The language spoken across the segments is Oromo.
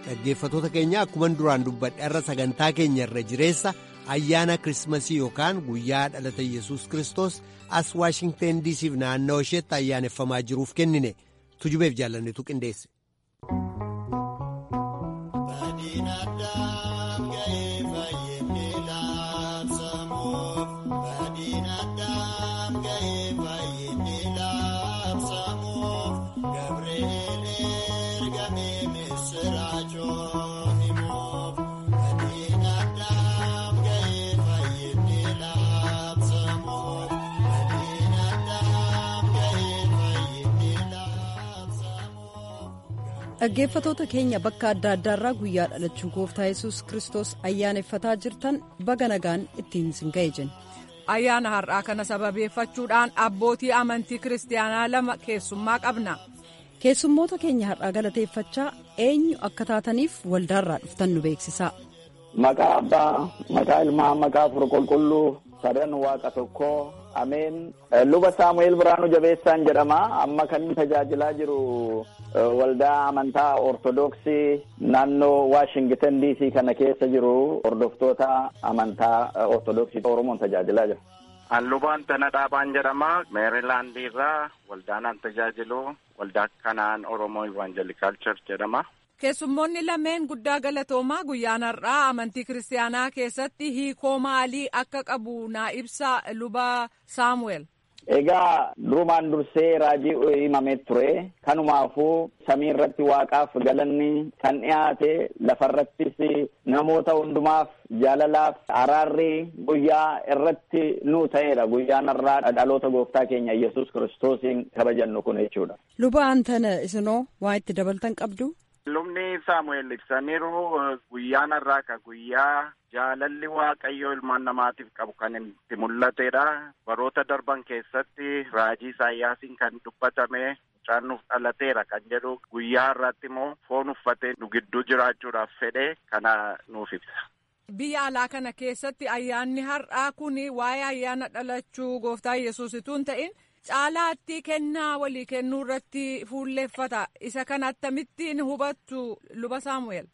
dhaggeeffatoota keenya akkuman duraan dubbadhe irra sagantaa keenya irra jireessa ayyaana kirismasii yookaan guyyaa dhalata yesus kristos as waashingten diisiif naannoo isheetti ayyaaneffamaa jiruuf kennine tujubeef jaallannetu qindeesse. dhaggeeffatoota keenya bakka adda addaarraa guyyaa dhalachuu gooftaa yesus kristos ayyaaneffataa jirtan baga nagaan ittiin isin ga'e jenna. ayyaana har'aa kana sababeeffachuudhaan abbootii amantii kiristaanaa lama keessummaa qabna. keessummoota keenya har'aa galateeffachaa eenyu akka taataniif waldaarraa dhuftan nu beeksisaa. maqaa abbaa maqaa ilmaa maqaa afur qulqulluu sadan waaqa tokkoo ameen luba saamu'eel biraanuu jabeessaan jedhama amma kan inni tajaajilaa jiru waldaa amantaa ortodoksii naannoo waashingtan diisii kana keessa jiru hordoftoota amantaa ortodoksii oromoon tajaajilaa jira. Lubaan Tana Dhaabaan jedhama meerilaandii irraa waldaan tajaajilu waldaa kanaan oromoo ivaanjelikaal church jedhama. keessummoonni lameen guddaa galatoomaa guyyaan har'aa amantii kiristaanaa keessatti hiikoo maalii akka qabu naa ibsa luba saamu'eel. Egaa durumaan dursee raajii himamee ture kanumaafuu samii irratti waaqaaf galanni kan dhiyaate lafarrattis namoota hundumaaf jaalalaaf araarri guyyaa irratti nu ta'edha guyyaan irraa dhaloota gooftaa keenya yesus kiristoosiin kabajannu kun jechuudha. Luba Antana isinoo waa itti dabaltan qabdu. Lubni Saamu'eel ibsaniiru guyyaan har'aa ka guyyaa jaalalli waaqayyoo ilmaan namaatiif qabu kan itti mul'atedha. Baroota darban keessatti raajii Isaayyaasiin kan dubbatame mucaan nuuf dhalateera kan jedhu guyyaa har'aatti immoo foon uffatee nu gidduu jiraachuudhaaf fedhe kana nuuf ibsa. Biyya alaa kana keessatti ayyaanni har'aa kun waa'ee ayyaana dhalachuu gooftaa yesus utuu hin ta'in caalaatti kennaa walii kennuu irratti fuulleeffata isa kana akkamittiin hubattu luba saamu'eel.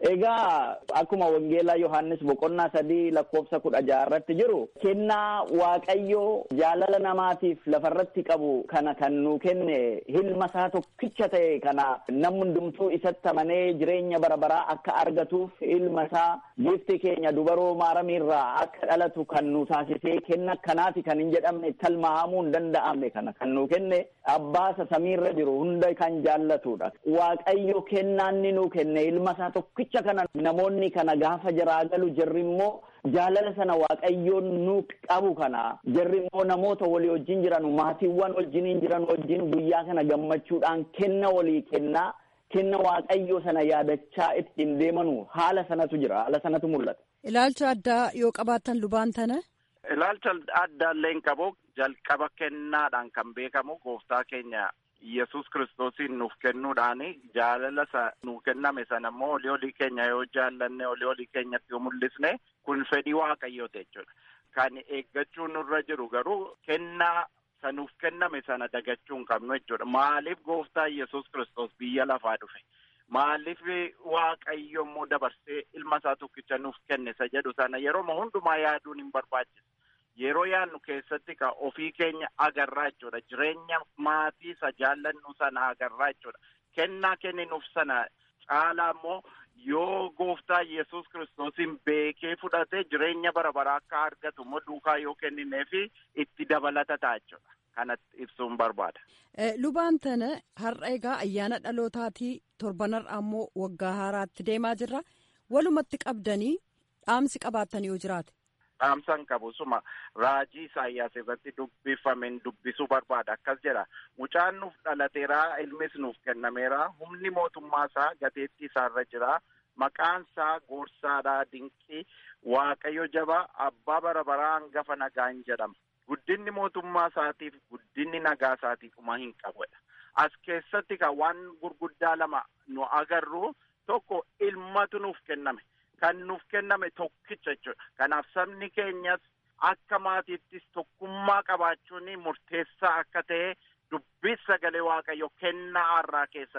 Egaa akkuma wangeelaa Yohaannis boqonnaa sadii lakkoofsa kudha jaha irratti jiru kennaa waaqayyoo jaalala namaatiif lafarratti qabu kana kan nu kenne ilma isaa tokkicha ta'e kana namni hundumtuu isatti amanee jireenya bara baraa akka argatuuf ilma isaa giifti keenya dubaroo maaramiirraa akka dhalatu kan nu taasisee kenna akkanaati kan hin jedhamne talmahamuu hin danda'amne kana kan nu kenne abbaasa samiirra jiru hunda kan jaallatudha waaqayyo kennaanni nu kenne ilma isaa tokkicha. Jecha kana namoonni kana gaafa jaraa galu jarri immoo jaalala sana waaqayyoon nu qabu kana jarri immoo namoota walii wajjin jiran maatiiwwan wajjiniin jiran wajjin guyyaa kana gammachuudhaan kenna walii kennaa kenna waaqayyoo sana yaadachaa ittiin deemanu haala sanatu jira haala sanatu mul'ata. Ilaalcha addaa yoo qabaattan lubaan tana. Ilaalcha addaallee hin qabu jalqaba kennaadhaan kan beekamu gooftaa keenya. Yesus kiristoosiin nuuf kennuudhaan jaalala isa nuuf kenname sana immoo olii olii keenya yoo jaallanne olii olii keenyatti yoo mul'isne kun fedhii waaqayyooti jechuudha. Kan eeggachuu nurra jiru garuu kennaa isa nuuf kenname sana dagachuu hin qabnu jechuudha. Maaliif gooftaa Yesus kiristoos biyya lafaa dhufe? Maaliif waaqayyo immoo dabarsee ilma isaa tokkicha nuuf kenne isa jedhu sana yeroo hundumaa yaaduun hin barbaachisu. Yeroo yaadnu keessatti ka ofii keenya agarraa jechuudha. Jireenya maatii isa jaallannu sana agarraa jechuudha. Kennaa kenninuuf sana caalaa immoo yoo gooftaa Yesus kiristoosiin beekee fudhatee jireenya bara baraa akka argatu immoo duukaa yoo kennineefi itti dabalata ta'a jechuudha. Kanatti ibsuun barbaada. Lubaan tana har'a egaa ayyaana dhalootaatii torbanarraa immoo waggaa haaraatti deemaa jirra. Walumatti qabdanii dhaamsi qabaattan yoo jiraate. dhaamsan qabu suma raajii isaayyaas irratti dubbifameen dubbisuu barbaada akkas jedha mucaan nuuf dhalateera ilmis nuuf kennameera humni mootummaa isaa gateettii isaarra jira maqaan isaa goorsaadha dinqii waaqayyo jaba abbaa bara baraa hangafa nagaan jedhama guddinni mootummaa isaatiif guddinni nagaa isaatiif uma hin qabudha as keessatti kan waan gurguddaa lama nu agarru tokko ilmatu nuuf kenname. Kan nuuf kenname tokkicha jechuudha. Kanaaf sabni keenyas akka maatiittis tokkummaa qabaachuun murteessaa akka ta'e dubbii sagalee waaqayyo kennaa har'aa keessatti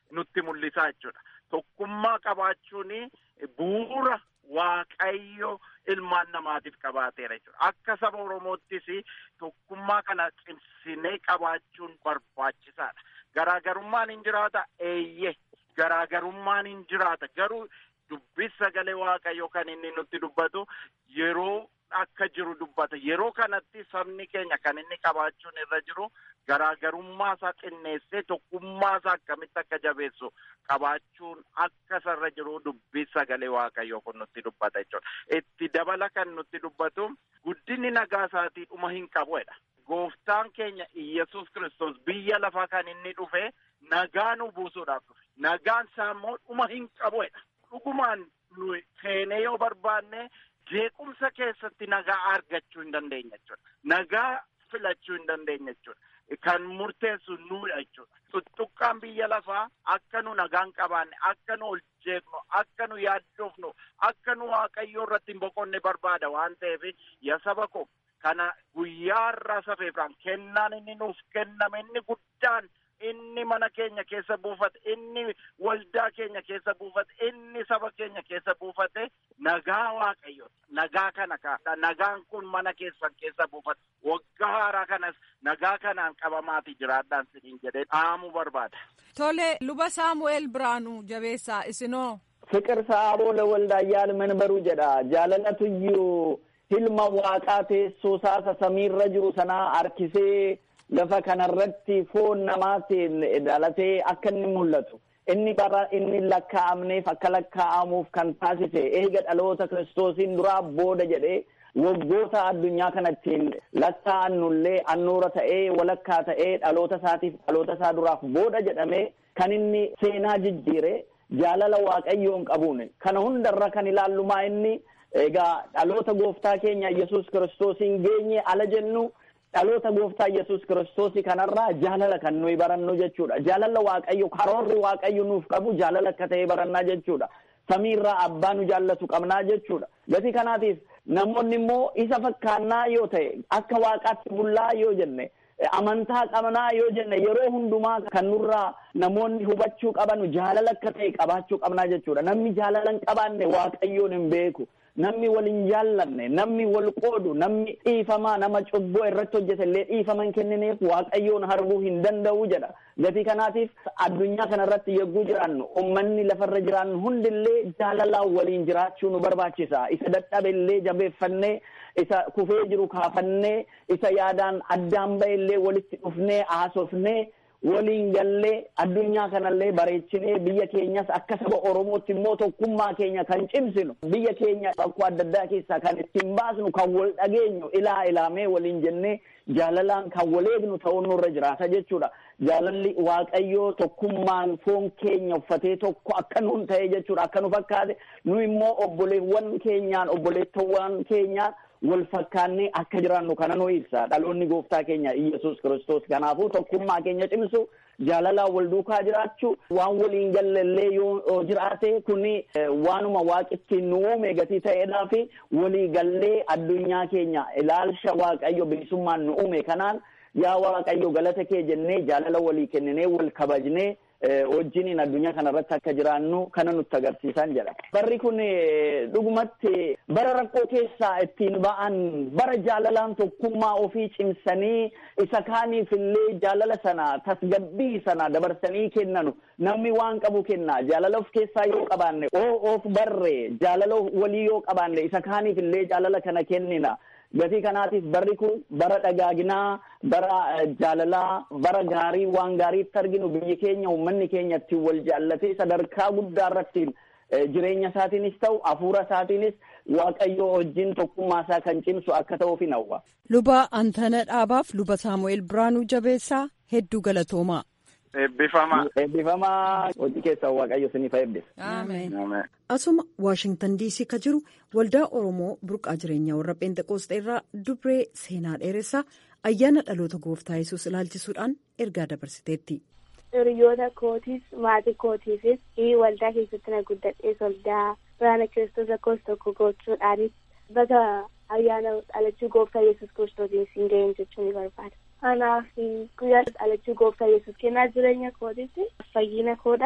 nutti mul'isa jechuudha. Tokkummaa qabaachuun bu'uura waaqayyo ilmaan namaatiif qabaateera jechuudha. Akka saba Oromoottis tokkummaa kana cimsinee qabaachuun barbaachisaadha. Garaagarummaan hin jiraata eeyyee garaagarummaan hin jiraata garuu dubbii sagalee waaqayyo kan inni nutti dubbatu yeroo akka jiru dubbata yeroo kanatti sabni keenya kan inni qabaachuun irra jiru garaagarummaa isaa xinneessee tokkummaa isaa akkamitti akka jabeessu qabaachuun akka isarra jiru dubbii sagalee waaqayyo kun nutti dubbata jechuudha. Itti dabala kan nutti dubbatu guddinni nagaa isaatii dhuma hin qabuedha. Gooftaan keenya Iyyasuus Kiristoos biyya lafaa kan inni dhufe nagaa nu buusuudhaaf dhufe. Nagaan isaa immoo dhuma hin qabuedha. Dhugumaan nu seenee yoo barbaanne jeequmsa keessatti nagaa argachuu hin dandeenya jechuudha. Nagaa filachuu hin dandeenya jechuudha. Kan murteessu nuudha jechuudha. Tuttuqqaan biyya lafaa akka nu nagaan qabaanne, akka nu ol jeeqnu, akka nu yaaddofnu, akka nu waaqayyoo irratti hin boqonne barbaada waan ta'eef yaa saba koo kana guyyaa irraa safeefraan kennaan inni nuuf kenname inni guddaan inni mana keenya keessa buufate inni waldaa keenya keessa buufate inni saba keenya keessa buufate nagaa waaqayyo nagaa kana kaasa nagaan kun mana keessan keessa buufate waggaa haaraa kanas nagaa kanaan qabamaati jiraadhaan siniin jedhee dhaamuu barbaada. Tole luba Saamu'eel Biraanuu jabeessaa isinoo. Fiqir sa'aaboo lawaldaayyaan manbaruu jedha jaalalatuyyuu hilma waaqaa teessoo isaa samiirra jiru sanaa harkisee lafa kanarratti foon namaatiin dhalatee akka inni mul'atu inni bara inni lakkaa'amneef akka lakkaa'amuuf kan taasise eega dhaloota kiristoosiin duraa booda jedhee waggoota addunyaa kanattiin lakkaa'annullee annuura ta'ee walakkaa ta'ee dhaloota isaatiif dhaloota isaa duraaf booda jedhamee kan inni seenaa jijjiire jaalala waaqayyoon qabuun kana hundarra kan ilaallumaa inni egaa dhaloota gooftaa keenya yesus kiristoosiin geenye ala jennu dhaloota gooftaa yesus kiristoosii kanarraa jaalala kan nuyi barannu jechuudha jaalala waaqayyo karoorri waaqayyo nuuf qabu jaalala akka ta'e barannaa jechuudha samiirraa abbaa nu jaallatu qabnaa jechuudha gatii kanaatiif namoonni immoo isa fakkaannaa yoo ta'e akka waaqaatti bullaa yoo jenne amantaa qabnaa yoo jenne yeroo hundumaa kan nurraa namoonni hubachuu qabanu jaalala akka ta'e qabaachuu qabnaa jechuudha namni jaalala hin qabaanne waaqayyoon hin beeku namni wal hin jaallanne namni wal qoodu namni dhiifamaa nama cubboo irratti hojjete illee dhiifaman kennineef waaqayyoon harbuu hin danda'u jedha gatii kanaatiif addunyaa kana irratti yogguu jiraannu ummanni lafarra jiraannu hundillee jaalalaan waliin jiraachuu nu barbaachisa isa dadhabe illee jabeeffannee isa kufee jiru kaafannee isa yaadaan addaan ba'e illee walitti dhufnee haasofnee waliin gallee addunyaa kanallee bareechinee biyya keenyas akka saba oromootti immoo tokkummaa keenya kan cimsinu biyya keenya bakkoo adda addaa keessaa kan ittiin baasnu kan wal dhageenyu ilaa ilaamee waliin jennee jaalalaan kan wal eegnu ta'uun nurra jiraata jechuudha jaalalli waaqayyoo tokkummaan foon keenya uffatee tokko akka nuun ta'e jechuudha akka nu fakkaate nu immoo obboleewwan keenyaan obboleettowwan keenyaan wal fakkaannee akka jiraannu kana nu ibsa dhaloonni gooftaa keenya iyesuus kiristoos kanaafuu tokkummaa keenya cimsu jaalalaan wal duukaa jiraachuu waan waliin gallallee yoo jiraate kuni waanuma waaqittiin nu uume gatii ta'eedhaa fi walii gallee addunyaa keenya ilaalcha waaqayyo bilisummaan nu uume kanaan yaa waaqayyo galata kee jennee jaalala walii kenninee wal kabajnee wajjiniin addunyaa kana irratti akka jiraannu kana nutti agarsiisan jedha. Barri kun dhugumatti bara rakkoo keessaa ittiin ba'an bara jaalalaan tokkummaa ofii cimsanii isa kaaniif illee jaalala sana tasgabbii sana dabarsanii kennanu namni waan qabu kenna jaalala of keessaa yoo qabaanne oo of barre jaalala walii yoo qabaanne isa kaaniif illee jaalala kana kennina. gatii kanaatiif barri kun bara dhagaaginaa bara jaalalaa bara gaarii waan gaariitti arginu biyyi keenya uummanni keenya ittiin wal jaallatee sadarkaa guddaa irrattiin jireenya isaatiinis ta'u hafuura isaatiinis waaqayyo wajjin tokkummaa isaa kan cimsu akka ta'uuf hin hawwa. Luba Antana Dhaabaaf luba Saamu'eel Biraanuu Jabeessaa hedduu galatoomaa. Eebbifamaa. Eebbifamaa hojii keessaa waaqayyo isiniif eebbisa. Asuma Waashingtan diisii ka jiru waldaa Oromoo burqaa jireenyaa warra Pheenxeqoosxee irraa dubree seenaa dheeressaa ayyaana dhaloota gooftaa yesus ilaalchisuudhaan ergaa dabarsiteetti. Hiriyoota kootiis maatii kootiifis waldaa keessatti na guddadhees waldaa biraana kiristoos lakkoofsa tokko gochuudhaanis baga ayyaana dhalachuu gooftaa yesus kiristoosiin siin ga'een jechuu ni barbaada. Kanaaf guyyaa dhalachuu gooftaa yesus kennaa jireenya kootiitti fayyina koodhaaf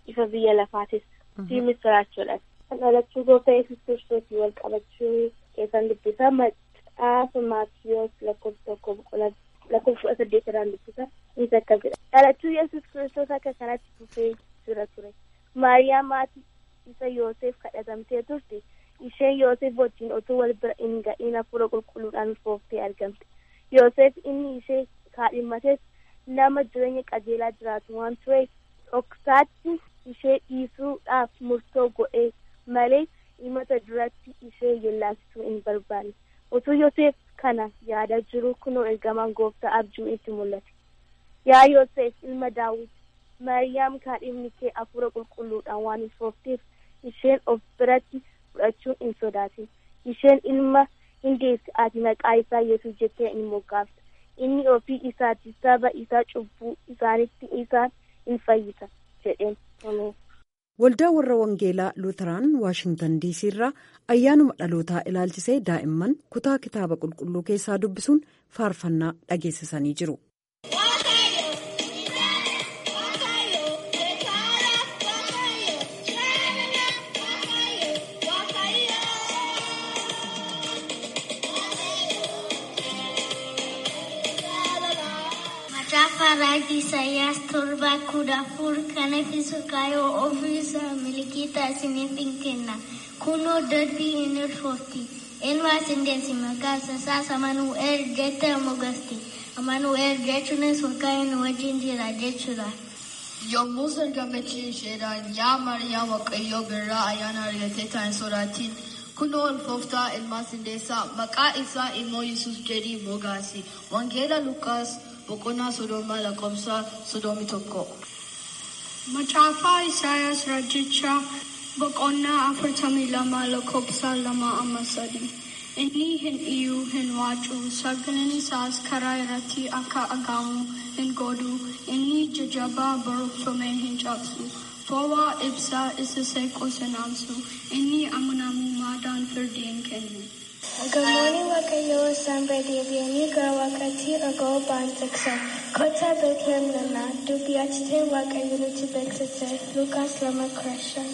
ifa biyya lafaatis fi misiraachoodha. Kan dhalachuu gooftaa yesus kiristoosii wal qabachuu keessan dubbisa maxxaafa maatiyoos lakkoofsa tokko boqonnaa lakkoofsa kudha saddeet irraan dubbisa innis akkas jedha. Dhalachuu yesus kiristoos akka kanatti dhufee jira ture. Maariyaam maatii isa Yoosef kadhatamtee turte. Isheen Yoosef wajjin otoo wal bira hin ga'iin hafuura qulqulluudhaan ulfooftee argamte. Yoosef inni ishee kaadhimmates nama jireenya qajeelaa jiraatu waan tureef dhoksaatti ishee dhiisuudhaaf murtoo godhee malee himata duratti ishee yellaasisuu hin barbaanne. Otoo Yoosef kana yaada jiru kunoo ergamaan gooftaa abjuun itti mul'ate. Yaa Yoosef ilma Daawit, Maariyaam kaadhimni kee hafuura qulqulluudhaan waan ulfoofteef isheen of biratti fudhachuun hin sodaatin. Isheen ilma hin deessi ati maqaa isaa Yesuus jettee hin moggaafta. Inni ofii isaati saba isaa cubbuu isaanitti isaan hin fayyisa jedheen. Waldaa warra Wangeelaa Luuteraan Waashintan Diisii irraa ayyaanuma dhalootaa ilaalchisee daa'imman kutaa kitaaba qulqulluu keessaa dubbisuun faarfannaa dhageessisanii jiru. Raajii Isaayyaas torba kudha afur kan eebbisu kaayoo ofiisaa milikiita isiniif hin kenna. Kunoo darbii hin ulfoofti. Ilmaas hin deessi maqaa isaas Amanu'eel jettee mogasti. Amanu'eel jechuunis waaqayyoon wajjin jira jechuudha. Yommus ergamichi isheedhaan yaa Maariyaam Waaqayyoo birraa ayyaana argattee taa'in sodaatiin. Kunoo ulfooftaa ilmaas hin deessaa maqaa isaa immoo Yesuus jedhii mogaasi. Wangeela Lukaas. boqonnaa soddoma lakkoofsa soddomii tokko. Macaafaa Isaayaas Raajichaa boqonnaa afurtamii lama lakkoofsa lama amma sadii. Inni hin iyyuu hin waacu sagaleen isaas karaa irratti akka dhagahamu hin godhu inni jajjabaa barreeffame hin cabsu. Fo'aa ibsaa isa seequs hin aansu inni amanamummaadhaan firdii hin kennu. Gamoonni Waaqayyoo isaan deebi'anii gara waaqaatti dhaga'uu ba'an tiksan. Kottaa Beetlehem nana dubbii achitee Waaqayyo nutti beeksise Lukaas lama kudha shan.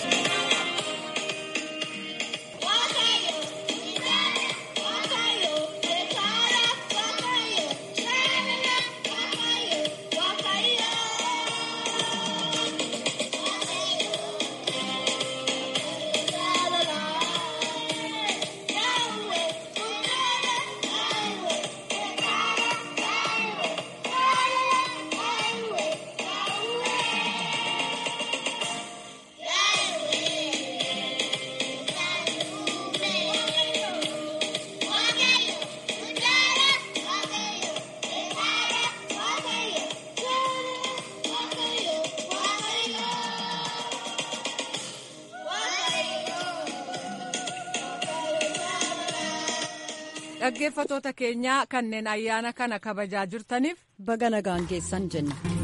dhaggeeffatoota keenyaa kanneen ayyaana kana kabajaa jirtaniif baga nagaan geessan jenna.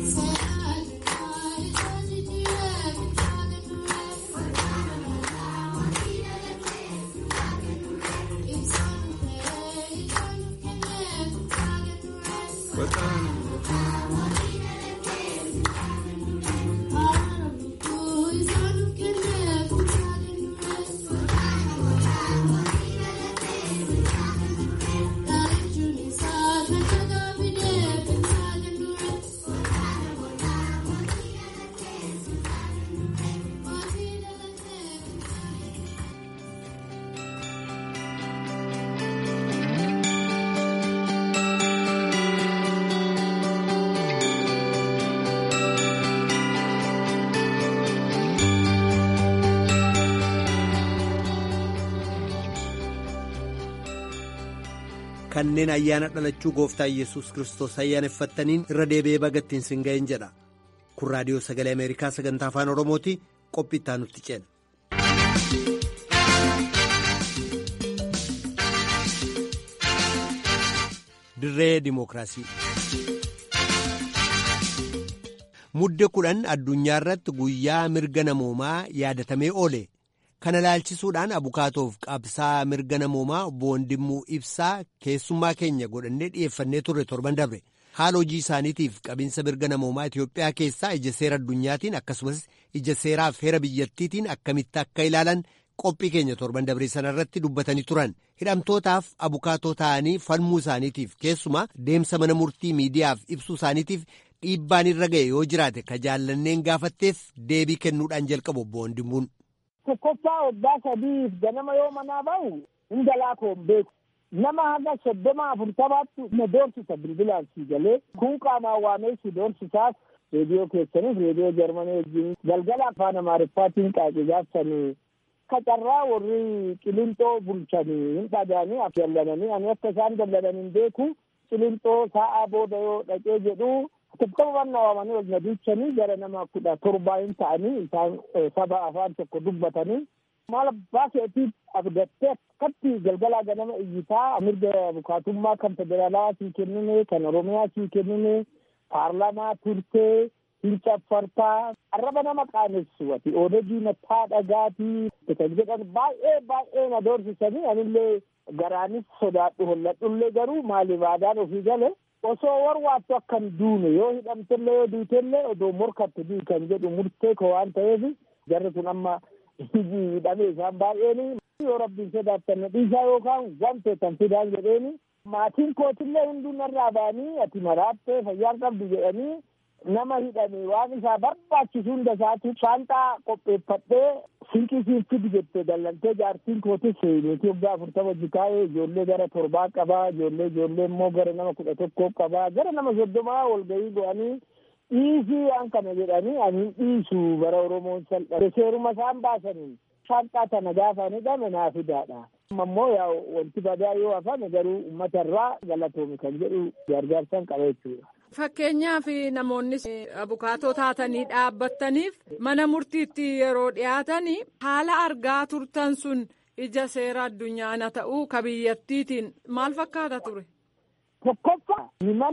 kanneen ayyaana dhalachuu gooftaa yesus kristos ayyaaneffattaniin irra deebi'ee bagattiin sin ga'een jedha kun raadiyoo sagalee ameerikaa sagantaa afaan oromooti qophii itti nutti ceena. dirree dimookiraasii. mudde kudhan addunyaa irratti guyyaa mirga namoomaa yaadatamee oole. kana ilaalchisuudhaan abukaatoof qabsaa mirga namoomaa boondimmuu ibsaa keessummaa keenya godhannee dhiyeeffannee turre torban dabre haala hojii isaaniitiif qabinsa mirga namoomaa Itoophiyaa keessaa ija seera addunyaatiin akkasumas ija seeraaf heera biyyattiitiin akkamitti akka ilaalan qophii keenya torban dabree sana irratti dubbatanii turan hidhamtootaaf abukaatoo ta'anii falmuu isaaniitiif keessumaa deemsa mana murtii miidiyaaf ibsuu isaaniitiif dhiibbaan irra ga'e yoo jiraate ka jaallanneen gaafatteef deebii kennuudhaan jalqabu obbo Wandimmuun. Tokkoffaa waggaa sadiif ganama yoo manaa ba'u hunda laakoon beeku. Nama haga soddoma afurtamaatti na doorsisa bilbilaan si galee kun qaamaan waamee si doorsisaas reediyoo keessaniif reediyoo jarmanii wajjin galgala afaan amaariffaatiin qaaqi gaafsanii kacarraa warri qilinxoo bulchanii hin dhagaanii af dallananii ani akka isaan dallanan hin beeku qilinxoo sa'aa booda yoo dhaqee jedhu tokkoman waamanii ol na duuchanii gara nama kudha torbaa hin ta'anii isaan saba afaan tokko dubbatanii maal abbaa keetiif abdattee akkatti galgalaa ganama iyyitaa mirga abukaatummaa kan federaalaa sii kennine kan oromiyaa sii kennine paarlaamaa turtee hin caffartaa arraba nama qaanessu ati oodagii mataa dhagaatii kan jedhan baay'ee baay'ee na doorsisanii anillee garaanis sodaadhu holladhullee garuu maaliif aadaan ofii gale osoo warwaattu akkan duune yoo hidhamtellee yoo duutellee odoo morkatte dii kan jedhu murtee ko waan ta'eef jarri kun amma hidhamee isaan baay'een yoo rabbiin sodaattan dhiisaa yookaan wante kan fidaan jedheeni maatiin kootillee hunduu narraa ba'anii ati maraattee fayyaan qabdu jedhanii nama hidhame waan isaa barbaachisu hunda isaatu saanxaa qopheeffadhee sinqii siin fidi jettee dallantee jaartiin kootis niitii waggaa afurtama jikaa'ee ijoollee gara torbaa qabaa ijoollee ijoollee immoo gara nama kudha tokkoo qabaa gara nama soddomaa walgahii go'anii dhiisii waan kana jedhanii ani dhiisu bara oromoon salphate seeruma isaan baasaniin saanxaa tana gaafa hidhame naa fidaadha. ammoo yaa wanti badaa yoo hafame garuu uummata irraa galatoomi kan jedhu gargaarsan qaba jechuudha. Fakkeenyaaf namoonni abukaatoo taatanii dhaabbattaniif mana murtiitti yeroo dhiyaatan haala argaa turtan sun ija seera addunyaana ta'uu ka biyyattiitiin maal fakkaata ture? Tokkoffaa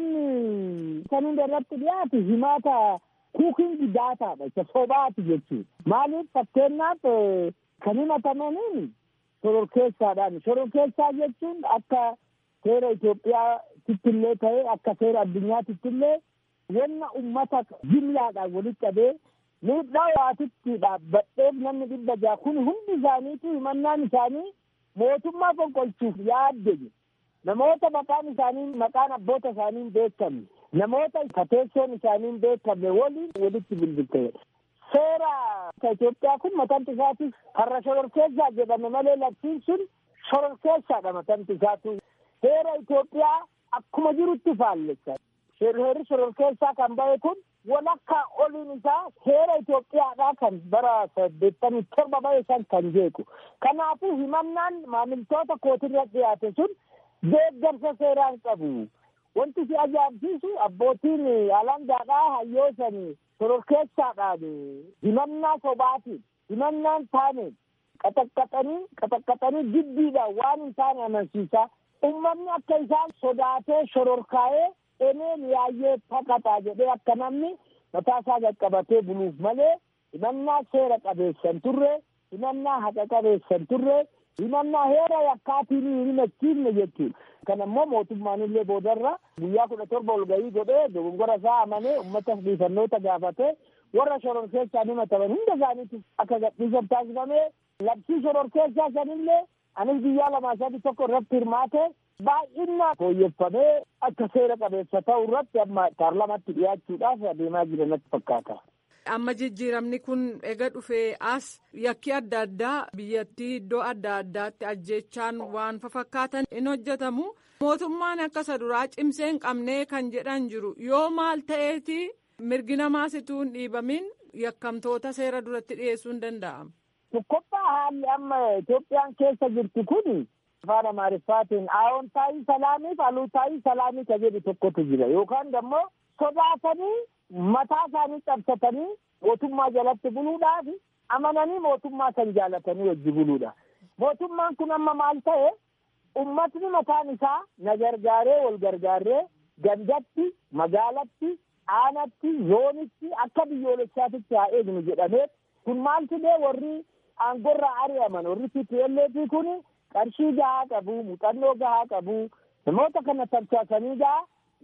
himanni kan hunda irratti dhiyaatu himaata kuukingi daataadha isa sobaati jechuudha. Maaliif fakkeenyaaf kan himatamaniin shororkeessaadhaan shororkeessaa jechuun akka seera Itoophiyaatitti illee ta'e akka seera addunyaatitti illee wanna ummata jimlaadhaan walitti qabee miidhaa waatitti dhaabbadheef namni dhibba ja'a kun hundi isaaniitu himannaan isaanii mootummaa fonqolchuuf yaadde namoota maqaan isaanii maqaan abboota isaanii hin beekamne namoota kateessoon isaanii hin beekamne waliin walitti bilbilteedha. seera Itoophiyaa kun matanti isaati har'a shororkeessaa jedhame malee labsiin sun shororkeessaadha matanti isaatu. Seera Itoophiyaa akkuma jirutti faallessa. Heerri shororkeessaa kan bahe kun walakkaa oliin isaa seera Itoophiyaadhaa kan bara saddeettamii torba bahe san kan jeequ. Kanaafuu himannaan maamiltoota kootirra dhiyaate sun deeggarsa seeraan qabu. Wanti si ajaa'ibsiisu abbootiin alangaadhaa hayyoosanii shororkeessaadhaan himannaa sobaatiin himannaan taaneen qaxaqqaxanii qaxaqqaxanii jibbiidhaan waan hin taane amansiisaa ummanni akka isaan sodaatee shororkaa'ee eneen yaayyee taqaxaa jedhee akka namni mataa isaa qaqqabatee buluuf malee himannaa seera qabeessan turre himannaa haqa qabeessan turre himannaa heera yakkaatiin hin himachiifne jechuudha. Kan ammoo mootummaan illee boodarra guyyaa kudha torba ol gahii godhee dogongora isaa amanee uummata dhiifannoota gaafatee warra shororkeessaan himataman hunda isaaniitti akka gadhiisan taasifamee labsii shororkeessaa sanillee anis biyyaa lamaa sadi tokko irratti hirmaate baay'inaan fooyyeffamee akka seera qabeessa ta'u irratti amma paarlamaatti dhiyaachuudhaaf adeemaa jiran natti fakkaata. Amma jijjiiramni kun ega dhufee as yakki adda addaa biyyattii iddoo adda addaatti ajjechaan waan fakkaatan in hojjetamu. Mootummaan akka isa duraa cimsee hin qabnee kan jedhan jiru yoo maal ta'eeti mirgi namaas ituu hin dhiibamin yakkamtoota seera duratti dhiyeessuu hin danda'amu. Tokkoffaa haalli amma Itoophiyaan keessa jirtu kun afaan Amaariffaatiin aawontaayii salaamiif aluutaayii salaamii ka jedhu tokkotu jira yookaan immoo sodaatanii mataa isaanii cabsatanii mootummaa jalatti buluudhaaf amananii mootummaa kan jaalatanii wajji buluudha. Mootummaan kun amma maal ta'e ummatni mataan isaa na gargaaree wal gargaaree gandatti magaalatti aanatti zoonitti akka biyyoolessaatitti haa eegnu jedhamee kun maal fidee warri aangorraa ari'aman warri TPLF kun qarshii gahaa qabu muuxannoo gahaa qabu namoota kana tamsaasanii gahaa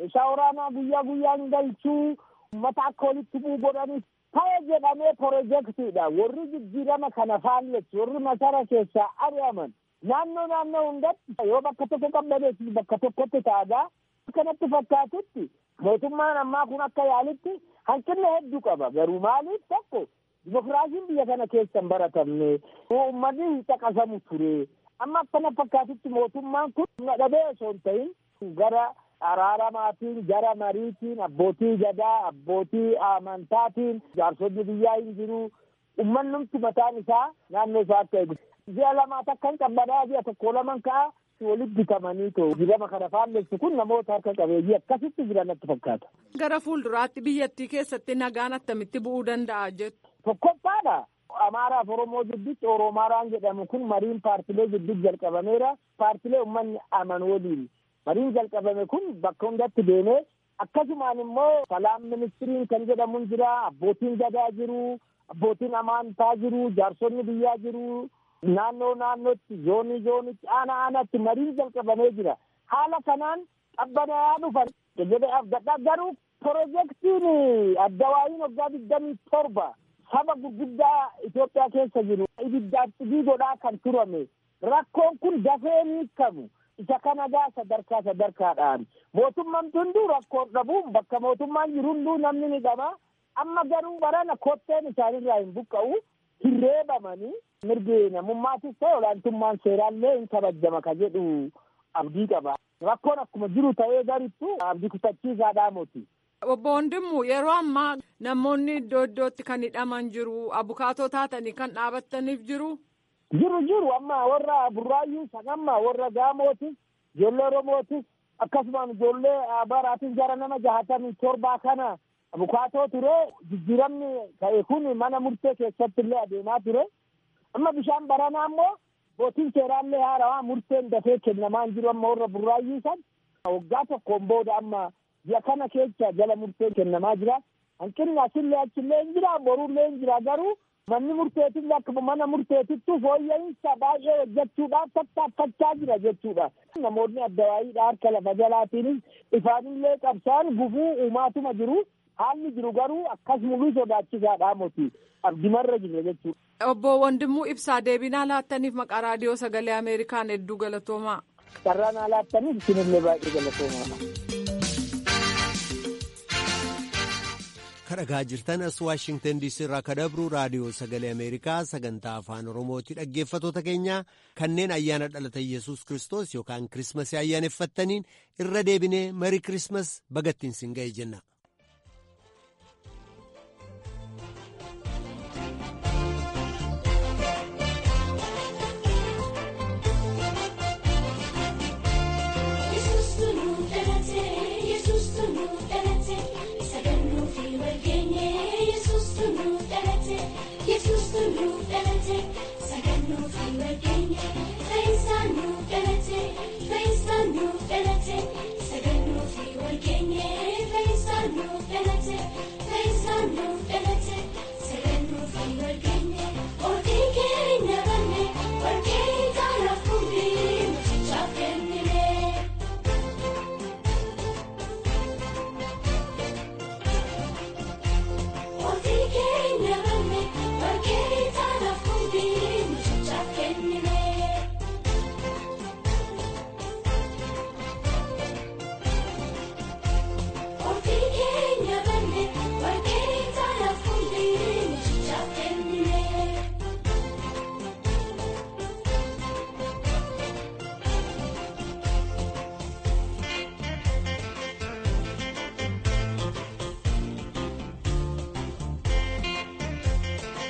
meeshaa waraanaa guyyaa guyyaan galchuu uummata akka walitti bu'u godhanis ta'e jedhamee pirojektiidha warri jijjiirama kana faalleessu warri masara keessaa ari'aman naannoo naannoo hundatti yoo bakka tokko qabdaneetti bakka tokkotti ta'adaa kanatti fakkaatutti mootummaan ammaa kun akka yaalitti hanqina hedduu qaba garuu maaliif tokko dimokiraasiin biyya kana keessa hin baratamne uummanni hin caqasamu ture amma akkana fakkaatutti mootummaan kun humna dhabee osoo hin ta'in gara araaramaatiin gara mariitiin abbootii gadaa abbootii amantaatiin jaarsonni biyyaa hin jiru ummannumti mataan isaa naannoo isaa akka eegu ji'a lamaa takka hin qabbanaa ji'a tokko laman ka'a walitti bitamanii too dirama kana faalleessu kun namoota harka qabeeyyii akkasitti jiran natti fakkaata. Gara fuulduraatti biyyattii keessatti nagaan attamitti bu'uu danda'a jettu. Tokkoffaadha. Amaaraaf Oromoo gidduutti Oromaaraan jedhamu kun mariin paartilee gidduutti jalqabameera. Paartilee uummanni aman waliin. Mariin jalqabame kun bakka hundatti deemee akkasumaan immoo salaam ministiriin kan jedhamu jira. Abbootiin gadaa jiru. Abbootiin amantaa jiru. Jaarsonni biyyaa jiru. Naannoo naannootti zoonii zoonitti aana aanaatti mariin jalqabamee jira. Haala kanaan qabbanaa'aa dhufan jedhee abdadha garuu pirojektiin addawaayiin waggaa digdamii torba saba gurguddaa Itoophiyaa keessa jiru ibiddaaf xibii godhaa kan turame rakkoon kun dafee ni hiikamu isa kana gaa sadarkaa sadarkaadhaan mootummaan hunduu rakkoon dhabuun bakka mootummaan jiru hunduu namni ni qaba amma garuu barana kotteen isaanirraa hin buqqa'u hin reebamanii mirgi namummaatis ta'e olaantummaan seeraallee hin kabajama ka jedhu abdii qaba. Rakkoon akkuma jiru ta'ee garittu abdii kutachiisaadhaa moti. Obbo Wandimmu yeroo ammaa namoonni iddoo iddootti kan hidhaman jiru abukaatoo taatanii kan dhaabattaniif jiru. Jiru jiru amma warra burraayyuu san amma warra gaamootis ijoollee oromootis akkasumaan ijoollee baraatis gara nama jahatamii torbaa kana abukaatoo ture jijjiiramni ta'e kun mana murtee keessatti illee adeemaa ture. amma bishaan baranaa immoo bootiin seeraallee haarawaa murteen dafee kennamaa hin jiru amma warra burraayyuu san waggaa tokkoon booda amma ji'a kana keessa jala murteen kennamaa jira hanqinni asillee achillee hin jira borullee hin jira garuu manni murteetillee akkuma mana murteetittu fooyya'insa baay'ee hojjechuudhaaf tattaaffachaa jira jechuudha. Namoonni addawaayiidha harka lafa jalaatiinis ifaanillee qabsaan gufuu uumaatuma jiru haalli jiru garuu akkas mul'uu sodaachisaadhaa moti abdimarra jira jechuudha. Obbo Wandimuu Ibsaa deebinaa laattaniif maqaa raadiyoo sagalee Ameerikaan hedduu galatoomaa. Carraa naa laattaniif isinillee baay'ee galatoomaa. kadhagaa jirtan as waashingtan diisii irraa kadabru raadiyoo sagalee ameerikaa sagantaa afaan oromooti dhaggeeffatoota keenya kanneen ayyaana dhalata yesus kristos yookaan kirismasii ayyaaneffattaniin irra deebinee marii kirismas bagattiin sin ga'e jenna.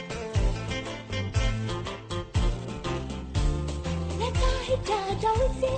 Don't